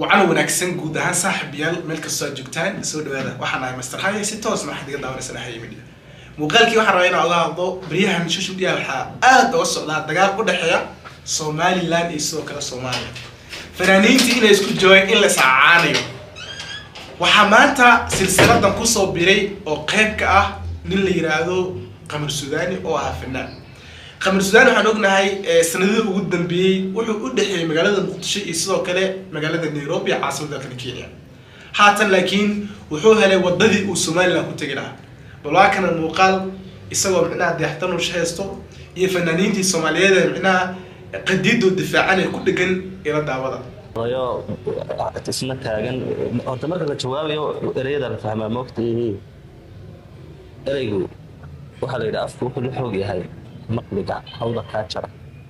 wacan wanaagsan guud ahaan saaxiibayaal meel kastoo aad joogtaan soo dhawaada waxaan ahay master xaye si toosna waxaad iga daawanaysan haye media muuqaalkii waxaan rabaa inaan uga hadlo baryahan social media waxaa aad uga socdaa dagaal u dhexeeya somaliland iyo sidoo kale soomaaliya fanaaniintii inay isku joogaan in la iscacaanayo waxaa maanta silsiladan kusoo biray oo qayb ka ah nin la yiraahdo qamar sudaani oo ahaa fanaan qamar sudaani waxaan ognahay sanadihii ugu dambeeyey wuxuu u dhexeeyey magaalada muqdisho iyo sidoo kale magaalada nairobi caasimada dalkana kenya haatan laakiin wuxuu helay wadadii uu somaliland ku tegi lahaa bal waa kana muuqaal isagoo micnaha deextanush haysto iyo fanaaniintii soomaaliyeed ee micnaha qadiidoo difaacanay ku dhegan ila daawada oyo isna taagan horta marka la jawaabayo ereyada la fahmaa moogta ereygu waxaa la yidhi afku wuxuu la xoog yahay maqliga hawda kaa jara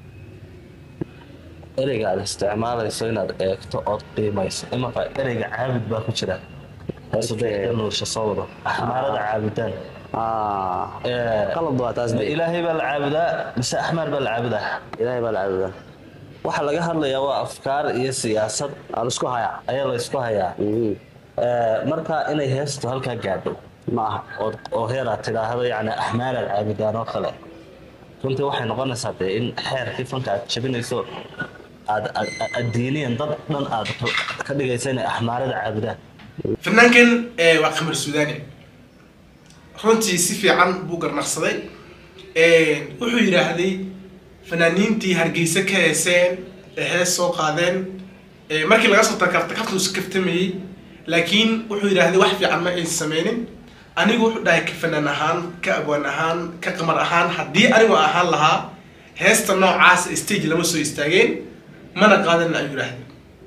ereyga aad isticmaalayso inaad eegto ood qiimayso imanka ereyga caabud baa ku jira nuusha soo wado axmaarada caabudaan qalad waa taas de ilaahay baa la caabudaa mise axmaar baa la caabudaa ilaahay baa la caabudaa waxaa laga hadlayaa waa afkaar iyo siyaasad aa laisku hayaa ayaa la isku hayaa Mhm. marka inay heestu halkaa gaadho ma aha oo oo heeraad tidhaahdo yani axmaaraad caabudaan oo kale runtii waxay noqonaysaa dee in xeerkii fanka aad jabinayso aad aad- aad diiniyan dad dhan aad ka dhigaysa inay axmaarada caabudaan fanaankan eh, waa qamar sudaani runtii si fiican buu garnaqsaday wuxuu yidhaahday fanaaniintii hargeysa ka heeseen ee hees soo qaadeen eh, markii laga soo takarta kaftuu is kaftamayey laakiin wuxuu yidhaahday wax fiican ma aysan sameynin anigu wuxuu dhahay ka fanaan ahaan ka abwaan ahaan ka qamar ahaan haddii anigu ahaan lahaa heesta noocaas stage lama soo istaageen mana qaadan ayuu yidhaahday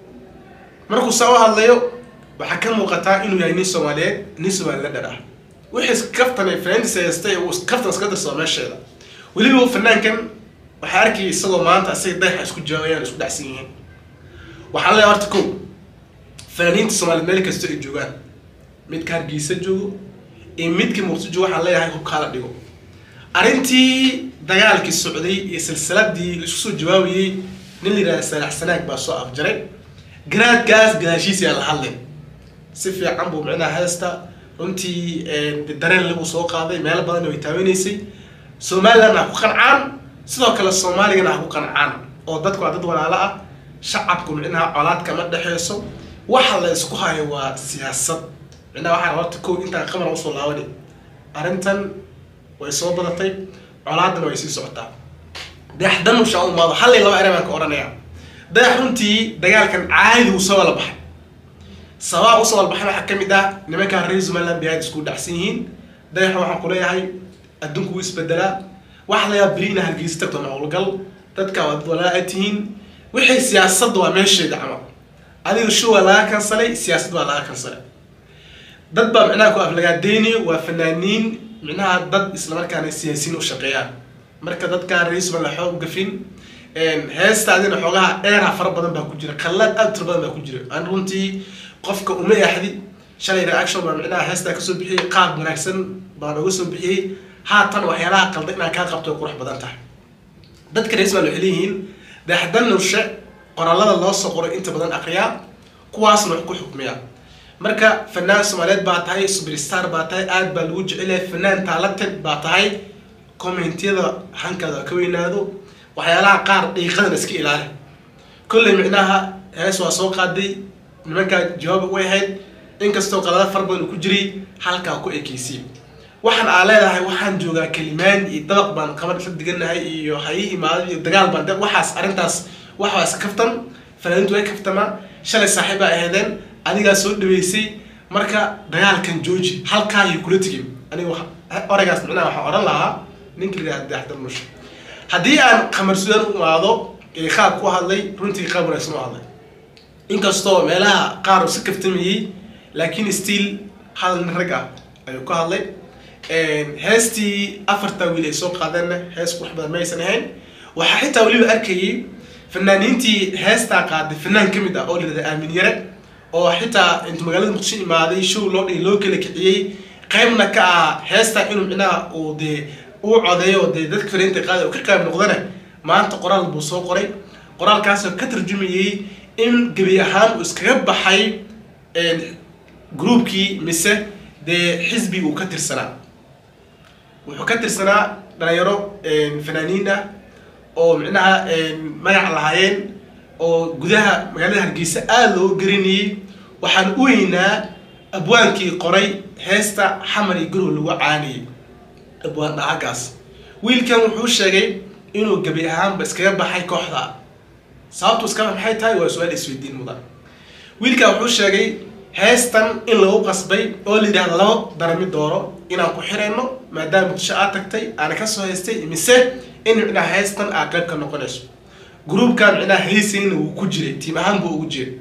markuu saa u hadlayo waxaa ka muuqataa inuu yahay nin soomaaliyeed nin somalilander ah wixii kaftan fanaantiisa heestay uu kaftan iska dirsado meesheeda weliba fanaankan waxaa arkayay isagoo maanta isaga dayaxa isku jawaayaan isku dhacsan yihiin waxaa leeyahay horta kow fanaaniinta soomaaliyeed meel kasta ay joogaan midka hargeysa joogo iyo midka muqdisho joogo waxaan leeyahay hubkaala dhigo arrintii dagaalkii socday iyo silsiladii la isku soo jawaabayey nin la yidhahda saalax sanaag baa soo afjaray garaadkaas gadaashiisa yaa la hadlay si fiican buu micnaha heesta runtii eh, dareen lagu soo qaaday meelo badan way taawanaysay somalilandna ha ku qancaan sidoo kale soomaaligana ha ku qancaan oo dadku waa dad walaalo ah shacabku micnaha colaad kama dhexeyso waxa la isku hayo waa siyaasad micnaha waxaa horta kow intaan qamar usoo laabani arrintan way soo badatay colaadana way sii socotaa dayaxdan usha u imaado hal iyo laba ere baan ka odhanaya dayax runtii dagaalkan caadi uu soo wala baxay sabaa usoo wala baxay waxaa ka mid ah nimankaa reer somaliland bay aad isku dhacsan yihiin dayaxa waxaan ku leeyahay adduunku wuu isbedelaa waxa la yaaba beri inaa hargeysa tagto howlgal dadka waa dad walaa ay tihiin wixii siyaasadda waa meesheeda camal adiga show waa laga kansalay siyaasad waa laga kansalay dad baa micnaha ku aflagaadeynayo waa fanaaniin micnaha dad islamarkaana siyaasiyiin u shaqeeyaan marka dadka reer somaliland xoog gafin heestaadina xoogaha dheera fara badan baa ku jira kallad aad u tira badan baa ku jira aan runtii qofka uma yaxdi shalay reaction baa micnaha heestaa kasoo bixiyey qaab wanaagsan baan uga soo bixiyey haatan waxyaalaha qalda inaan kaa qabto ay qurux badan tahay dadka reer somaliland waxay leeyihiin dayaxdan nurshe qoraalada loo soo qoray inta badan aqriyaa kuwaasna wax ku xukmiya marka fanaan soomaaliyeed baa tahay superstar baa tahay aad baa lagu jecelyahay fanaan talented baa tahay commentiyada hankaada ha ka weynaado waxyaalaha qaar dhiiqadana iska ilaali kolley micnaha hees waa soo qaaday nimankaa jawaab way ahayd inkastoo qalada fara badan uu ku jiray halkaa ku ekeysiye waxaan aa leedahay waxaan joogaa kelimaan iyo dabaq baan qaban isla diganahay iyo hayi imaado iyo dagaal baan de- waxaas arrintaas wax waa iska kaftan fanaaniintu way kaftamaa shalay saaxiib baa aheedeen adigaa soo dhaweysay marka dagaalkan jooji halkaa iyo kula tegin aniga waxa- oraygaas micnaha waxaan odhan lahaa ninka la yidhahda dayaxdar nusha haddii aan qamar sudan u imaado ee qaab ku hadlay runtii qaab wanaagsan u hadlay inkastoo meelaha qaar uu si kaftamayey laakiin still hadal nin rag ah ayuu ka hadlay heestii afarta wiil ay soo qaadeenna hees qurux badan ma aysan ahayn waxaa xitaa weliba arkayay fanaaniintii heestaa qaaday fanaan ka mid ah oo la yidhahda aamin yare oo xitaa intuu magaalada muqdisho imaaday show loo dhigi loo kala kiciyey qaybna ka ah heestaa inuu micnaha uu dee uu codeeyo dee dadka fanaaniinta qaada uu ka qayb noqdana maanta qoraal buu soo qoray qoraalkaasoo ka tarjumayey in gebi ahaan uu iskaga baxay groupkii mise dee xisbi uu ka tirsanaa wuxuu ka tirsanaa dhalinyaro fanaaniin ah oo micnaha magac lahaayeen oo gudaha magaalada hargeysa aada loo garanayey waxaan u weynaa abwaankii qoray heesta xamar iyo garow lagu caaniyey abwaan dhahagaas wiilkan wuxuu sheegay inuu gebi ahaanba iskaga baxay kooxda sababtu iska maxay tahay waa su-aal isweydiin mudan wiilkan wuxuu sheegay heestan in lagu qasbay oo la yidhahda laba darami dooro inaan ku xirayno maadaama muqdisho aad tagtay aana kasoo haystay mise in micnaha heestan aad qayb ka noqonayso groupkan micnaha heysayna wuu ku jiray tiim ahaan buu ugu jiray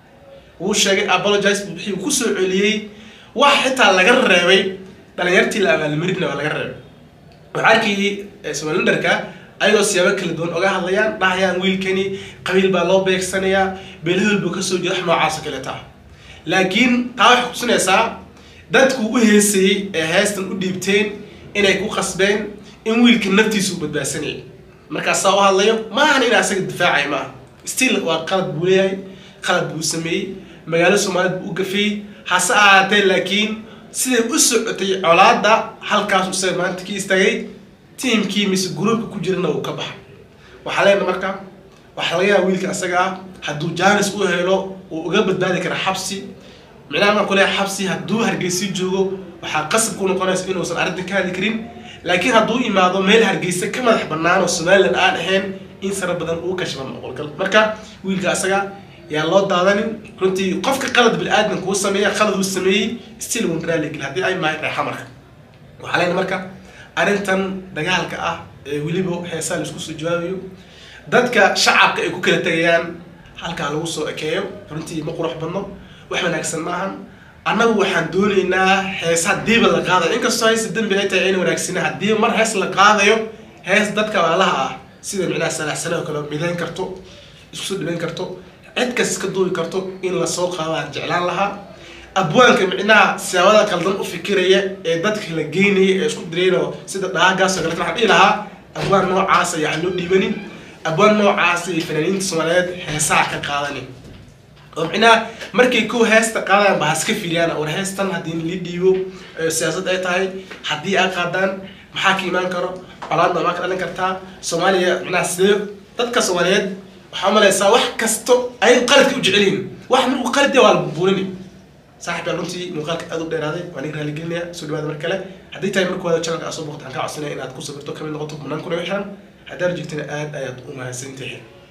wuu sheegay apologize wixii uu kusoo celiyey wax xitaa laga reebay dhalinyartii la abaalmarina waa laga reebay waxaa arkayay somalilandarka ayagoo siyaabo kala duwan oga hadlayaan dhahayaan wiilkani qabiil baa loo beegsanayaa beelahool buu kasoo jeeda wax noocaas oo kale taa laakiin taa waxay kutusinaysaa dadku u heesayey ee heestan u dhiibteen inay ku qasbeen in wiilka naftiisa u badbaadsanayay markaasaa u hadlayo maahan in asaga difaacay maaha still waa qalad buu leeyahay qalad buu sameeyey magaalo soomaaliyed buu u gafeeyey hase ahaatee laakiin siday u socotay colaada halkaas isaga maanta ka istaagay tiimkii mise gruupka ku jirana uu ka baxay waxaa leenaha marka waxaa laga yaaba wiilka asaga ah hadduu jaanis u helo uu uga badbaadi kara xabsi micnaha maan ku leeyahay xabsi hadduu hargeysa joogo waxaa qasab ku noqonaysa inuusan arrintan ka hadli karin laakiin hadduu imaado meel hargeysa ka madax bannaan oo somalilan aan ahayn in sara badan uu kashaba noqolgal marka wiilka asaga yaa loo daadanin runtii qofka qalad bil-aadan kuu sameeya qalad uu sameeyey still wun raaligel haddii ay mahay reexa marka waxaa leena marka arrintan dagaalka ah ee weliba heesaa laisku soo jawaabayo dadka shacabka ay ku kala tegayaan halkaa lagu soo ekeeyo runtii ma qurux badno wax wanaagsan maahan annagu waxaan doonaynaa hees hadiiba la qaadayo inkastoo heesta dembi ay tahay ayna wanaagsana haddii mar hees la qaadayo hees dadka waalaha ah sida micnaha salaaxsane oo kale midayn karto isku soo dhibayn karto cid kas iska duubi karto in lasoo qaado aan jeclaan lahaa abwaanka micnaha siyaabada qaldan u fikiraya ee dadka la geynaya ee isku dirayno sida dhaagaas oo kale waxaan dhihi lahaa abwaan noocaas ayaan loo dhiibanin abwaan noocaas ay fanaaniinta soomaaliyeed heesaha ka qaadanin oo micnaha markay kow heesta qaadaan ba haska fiiriyaan war heestan haddii la dhiibo siyaasad ay tahay haddii ay qaadaan maxaa ka imaan karo colaadna maa ka dhalin kartaa soomaaliya micnaha sidee dadka soomaaliyeed waxaa umalaysaa wax kasto ay qaladka u jecelyihin wax markuu qalad waa la buurini saaxib yaa runtii muuqaalka aad u dheeraaday waan iga raaligelinaya soo dhawaada mar kale haddii tahay marka waada channelka aad soo boqotaan kaa codsanaya inaad ku sabirto kamid noqoto kumanaan kuna xiran haddaad joogtana aad ayaad u mahadsantihiin